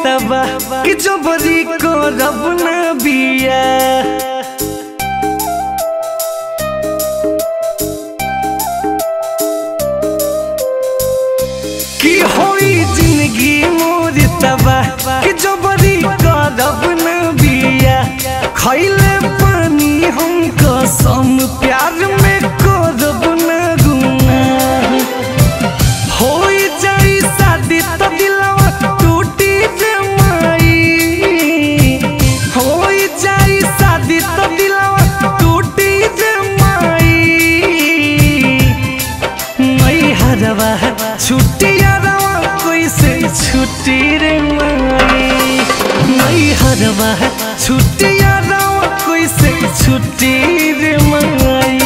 तबा कि जबरी करब ना बिया कि होई जिंदगी मोर तबा कि जबरी करब ना बिया खैले पानी हम कसम प्यार में करब ना गुनाह होई जाई शादी तो दिलवा टूटी रे माई होई जाई शादी तो दिलवा टूटी रे माई नहीं हरवा छुट्टिया रवा कोई से छुट्टी रे माई नहीं हरवा छुट्टिया रवा कोई से छुट्टी रे माई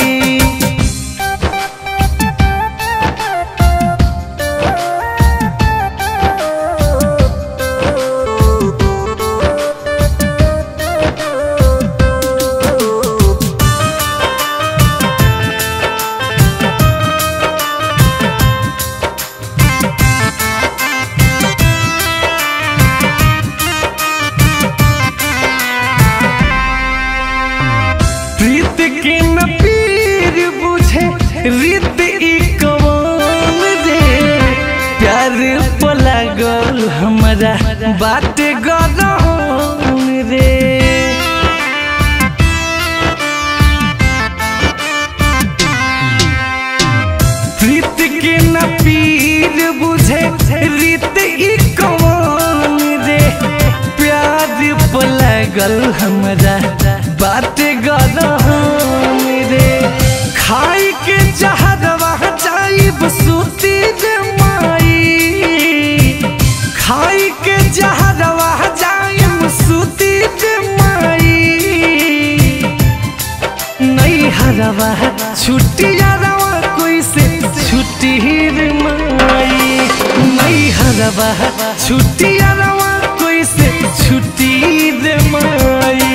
प्रीत के न पीर बुझे रीत ई कवन रे प्यार पला गल हमारा बात गरम रे प्रीत के न पीर बुझे रीत ई कवन रे प्यार पला गल हमारा बात गरम रे खाई के जहरवा जाइब सूती रे माई खाई के जहरवा जाइब सूती रे माई नहीं हरवा छुट्टिया रवा कोई से छुट्टी रे माई नहीं हरवा छुट्टिया रवा कोई से छुट्टी रे माई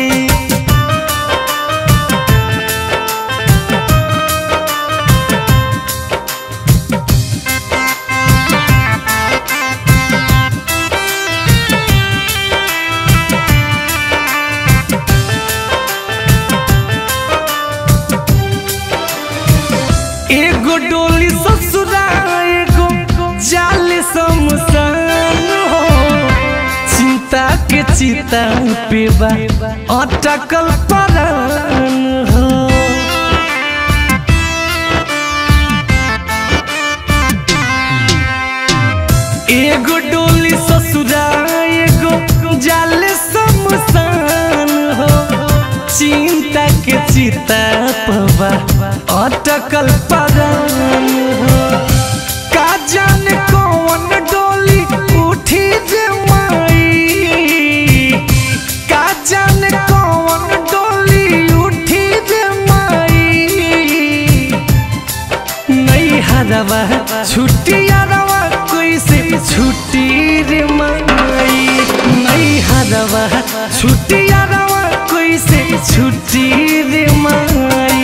एगो डोली ससुरा एगो जाल समसान हो चिंता के चिता पे बा अटकल परान हो एगो डोली ससुरा एगो जाल समसान हो चिंता के चिता पवा अटकल परान हो का जाने कौन डोली उठी रे माई का जाने कौन डोली उठी रे माई नहीं हरवा छुट्टिया रवा कोई से छुट्टी रे माई नहीं हरवा छुट्टिया रवा कोई से छुट्टी रे माई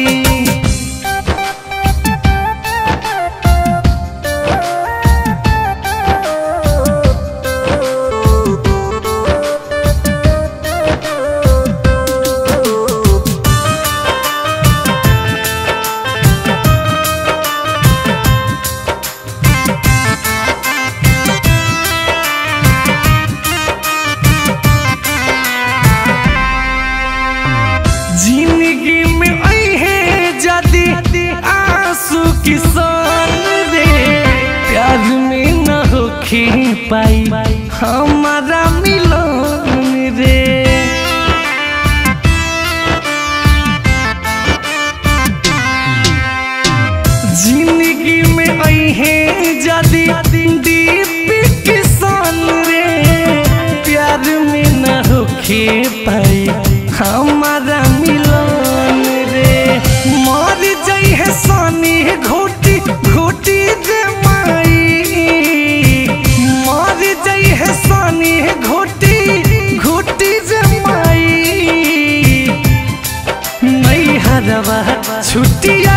जिंदगी में आई है जदी आंसू किसान रे प्यार में न होखी पाई हमारा मिलन रे जिंदगी में आई है जदी दीप किसान रे प्यार में न होखे पाई हमारा मिलन रे मर जाई है सानी घोटी घोटी रे माई मर जाई है सानी घोटी घोटी रे माई नहीं हरवा छुट्टिया